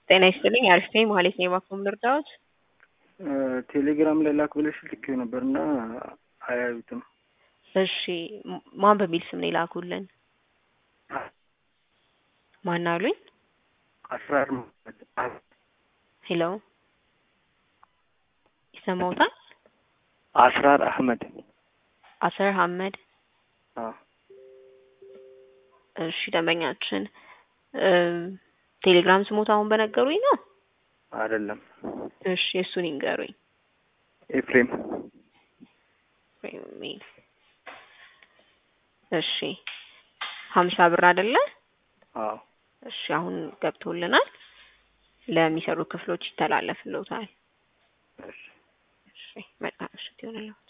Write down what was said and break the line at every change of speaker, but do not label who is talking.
ጤና ይስጥልኝ አሪፍ ነኝ ማለት ነው። የባኮም ልርዳዎት?
ቴሌግራም ላይ ላክ ብለሽ ልኬው ነበር እና አያዩትም።
እሺ ም- ማን በሚል ስም ነው የላኩልን? ማን አሉኝ?
አስራር መሀመድ አህመድ
ሄሎ ይሰማውታል?
አስራር አህመድ
አሰር ሀመድ
አዎ
እሺ ደንበኛችን እ ቴሌግራም ስሞት አሁን በነገሩኝ ነው።
አይደለም
እሺ እሱን ይንገሩኝ።
ኤፍሬም
የሚል እሺ ሀምሳ ብር አይደለ?
አዎ
እሺ አሁን ገብቶልናል። ለሚሰሩ ክፍሎች ይተላለፍልዎታል።
እሺ
እሺ መልካም ምሽት ይሆንልዎት።